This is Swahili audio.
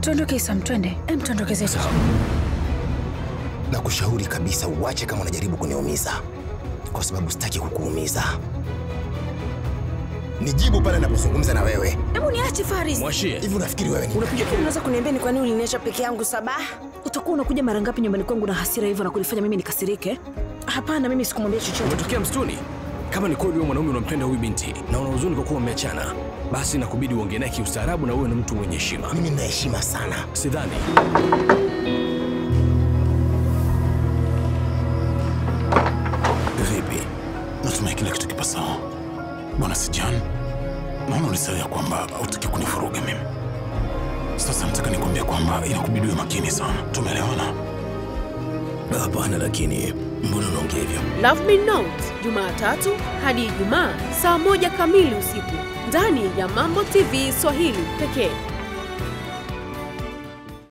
Tuondoke Sam, twende. Em, tuondoke zetu. Na kushauri kabisa uache kama unajaribu kuniumiza, kwa sababu sitaki kukuumiza. Nijibu pale napozungumza na wewe. Hebu niache Faris. Mwashie. Hivi unafikiri wewe ni Hivi unaweza kuniambia ni kwa nini uliniacha peke yangu Sabah? Utakuwa unakuja mara ngapi nyumbani kwangu na hasira hivyo na kunifanya mimi nikasirike? Hapana, mimi sikumwambia chochote. Umetokea msituni? Kama ni kweli wewe mwanaume unampenda huyu binti na una huzuni kwa kuwa mmeachana, basi nakubidi uongee naye kiustaarabu na uwe na mtu mwenye heshima. mimi nina heshima sana. Sidhani. Vipi? Natumai kila kitu kipo sawa. Bwana Sijan, naona ulisahau ya kwamba hutaki kunivuruga mimi. Sasa nataka nikwambia kwamba inakubidi uwe makini sana. Tumeelewana? Hapana, lakini mbona unaongea hivyo? Love Me Not Jumatatu hadi Ijumaa saa moja kamili usiku ndani ya Mambo TV Swahili pekee.